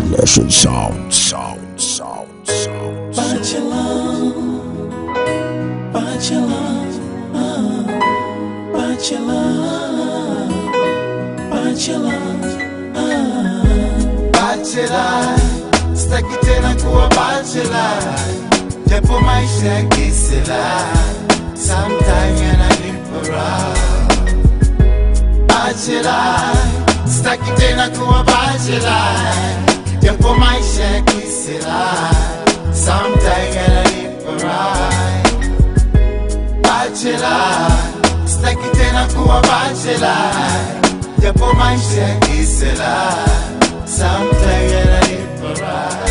Lesson sound, sound, sound, sound. Bachelor, bachelor, ah, bachelor, bachelor, ah. bachelor, sitaki tena kuwa bachelor, japo maisha ya kisela sometime yananipa raha. Bachelor, sitaki tena kuwa bachelor, japo maisha ya kisela sometime yananipa raha. Bachelor, sitaki tena kuwa bachelor, japo maisha ya kisela sometime yananipa raha.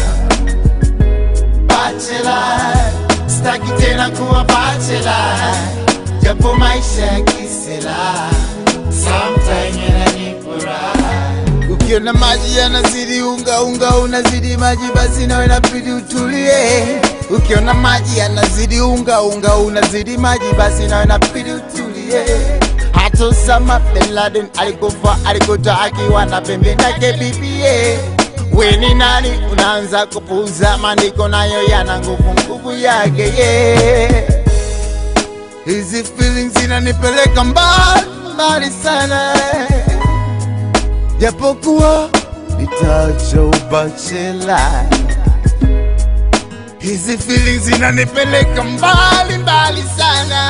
Bachelor, sitaki tena kuwa bachelor, japo maisha ya kisela sometime yananipa raha. Ukiona maji yanazidi unga unga unazidi maji, basi nawe inabidi utulie. Ukiona maji yanazidi unga unga unazidi maji, basi nawe inabidi utulie. Hata Osama bin Laden alikufa alikuta akiwa na pembe yake bibie. We ni nani unaanza kupuuza maandiko, nayo yana nguvu nguvu yake yeah. Hizi feelings zinanipeleka mbali mbali sana japokuwa nitaacha ubachela. Hizi feelings zinanipeleka mbali mbali sana,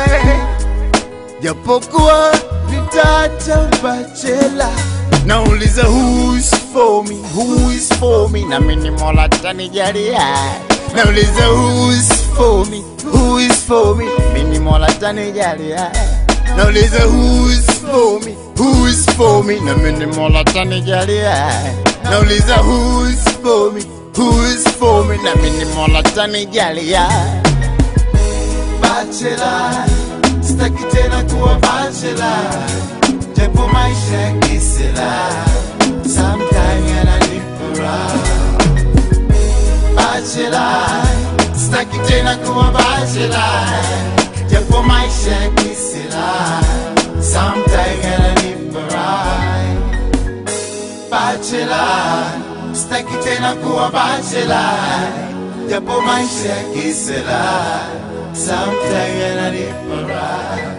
japokuwa nitaacha ubachela. Nauliza who is for me, who is for me, na mimi Mola tanijalia. Nauliza who is for me, who is for me, mimi Mola tanijalia. Nauliza who is for me, who is for me, na mimi Mola tanijalia. Nauliza who is for me, who is for me, na mimi Mola tanijalia. Bachelor, sitaki tena kuwa bachelor, japo maisha ya kisela sometime yananipa raha. Bachelor, sitaki tena kuwa bachelor, japo maisha ya kisela sometime yananipa raha. Bachelor, sitaki tena kuwa bachelor, japo maisha ya kisela sometime yananipa raha.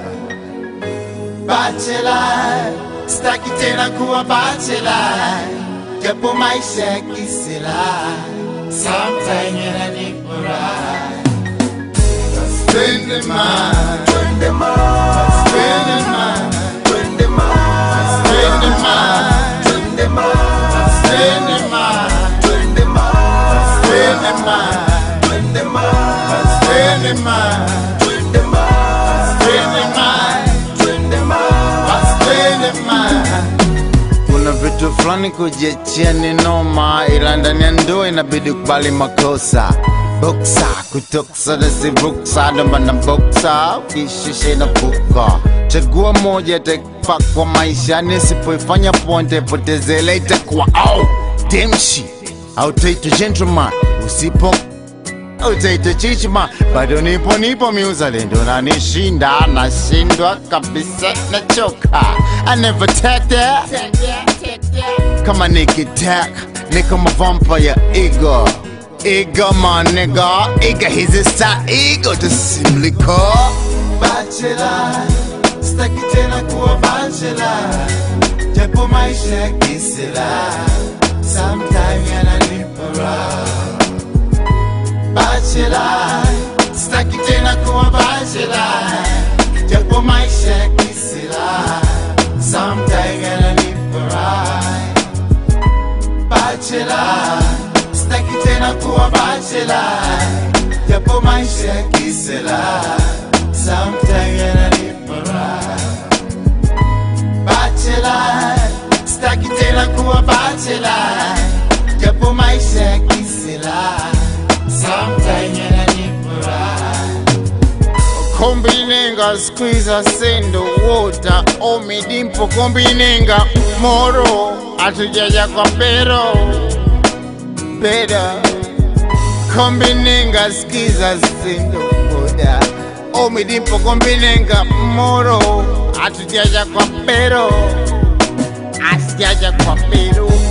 Bachelor, sitaki tena kuwa bachelor, japo maisha ya kisela sometime yananipa raha. Twende ma, twende ma, twende ma, twende ma, twende ma, twende ma, twende ma, twende ma, twende ma, twende ma, twende ma, twende ma, twende ma, twende ma, twende ma. Kuna vitu fulani kujiachia ni noma, ila ndani ya ndoa inabidi kubali makosa. Boksa kutoksa na si ruksa, ndo maana boksa ukishishe na puka. Chagua moja itakufaa kwa maisha, nisipoifanya poa nitaipoteza, itakuwa au demshi au taitwa gentleman usipo utaitwa chichima, bado nipo nipo miuzalendo na nishinda, nashindwa kabisa, nachoka. I never take that kama nikitak niko mavampire ego ego my nigga ego hizi sa ego tusimliko bachelor sitaki tena kuwa bachelor japo maisha ya kisela sometime yananipa raha bachelor sitaki tena kuwa bachelor japo maisha ya kisela sometime yananipa raha bachelor sitaki tena kuwa bachelor japo maisha ya kisela sometime yananipa raha bachelor sitaki tena kuwa bachelor japo maisha ya kisela sometime yananipa raha kombinenga squeeze sendo water omidimpo kombinenga moro atujaja kwa pero pera kombinenga skiza sendo water omidimpo kombinenga moro atujaja kwa pero asijaja kwa pero